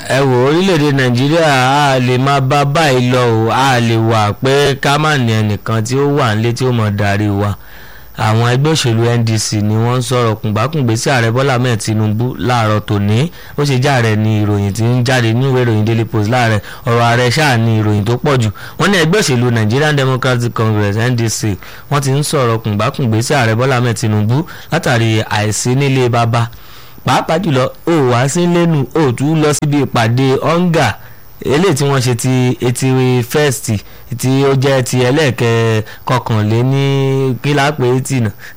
ẹ wò orílẹ̀-èdè nàìjíríà a lè máa bá báyìí lọ o a lè wà pé ká má ní ẹnìkan tí ó wà nílé tí ó mọ̀ darí wa àwọn ẹgbẹ́ òṣèlú NDC ni wọ́n ń sọ̀rọ̀ kùngbákùngbé sí ààrẹ Bọ́lá Ahmed Tinubu láàárọ̀ tòní ó ṣe járe ní ìròyìn tí ń jáde ní ìwé ìròyìn Daily Post láàrẹ̀ ọ̀rọ̀ ààrẹ ṣáà ní ìròyìn tó pọ̀ jù wọ́n ní ẹgbẹ́ òṣèlú Nigerian Democratic Congress NDC wọ́n ti ń sọ̀rọ̀ kùngbákùngbé sí ààrẹ Bọ́lá Ahmed Tinubu látàrí àìsí nílé bàbá pàápàá jùlọ ó wá sí lẹ́nu ó tún lọ síbi ìpàdé ọ̀ǹgà eléyìí tí wọ́n ṣe ti eighty first tí ó jẹ́ ti ẹlẹ́ẹ̀kẹ́ kọkànléní kílápẹ̀ eighty náà